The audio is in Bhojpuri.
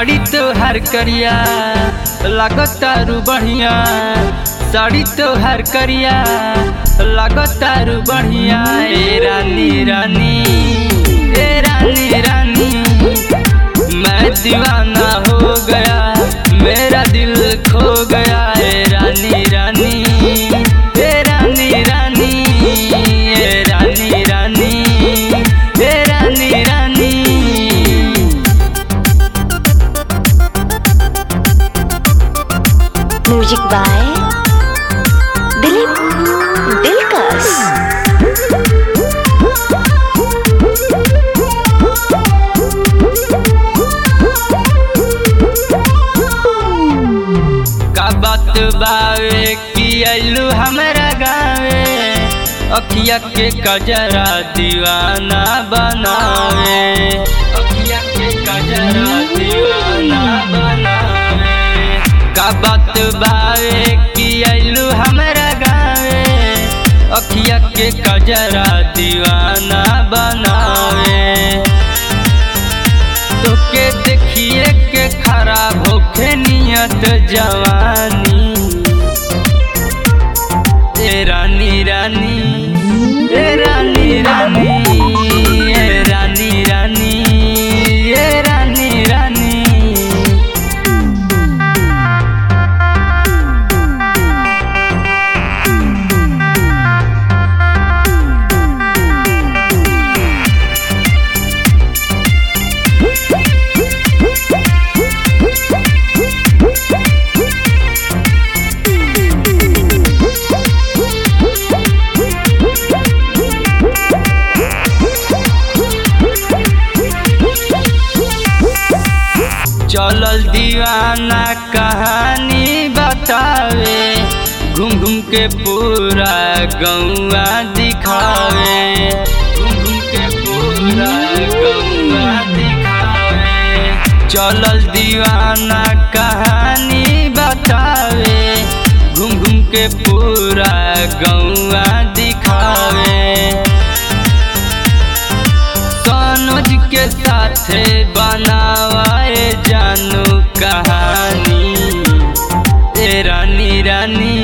साड़ी तोहार करिया लागतारू बढ़िया साड़ी तोहार करिया लागतारू बढ़िया ए रानी रानी ए रानी रानी मैं दीवाना हो गया मेरा दिल खो गया ए रानी रानी ए रानी रानी ए रानी रानी ए रानी रानी म्यूजिक बाय दिलीप दिलकश का बात बावे कि अइलू हमरा गावे अखिया के कजरा दीवाना बनावे अखिया के कजरा दीवाना बनावे का बात बावे कि अइलू हमरा गावे अखिया के कजरा दीवाना बनावे तोके देखिए के खराब होखे नियत जवानी ए रानी रानी ए रानी रानी ए रानी रानी ए रानी रानी चलल दीवाना कहानी बतावे घूम घूम के पूरा गौआ दिखावे घूम घूम के पूरा गौआ दिखावे चलल दीवाना कहानी बतावे घूम घूम के पूरा गौआ दिखावे सनोज के साथे बनावाए जानू कहानी ए रानी रानी